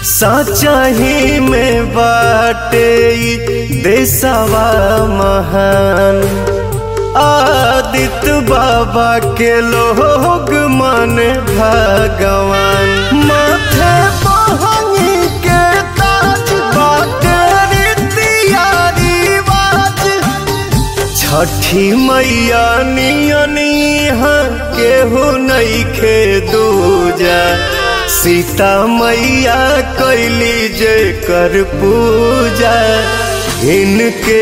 सचही में बाटे ई देशवा महान आदित्य बाबा के लोग मन भगवान माथे बहनी के ताज बाटे रीतिया रिवाज छठी मैया नियनी केहू नइखे दूजा सीता मैया कैली जे कर पूजा इनके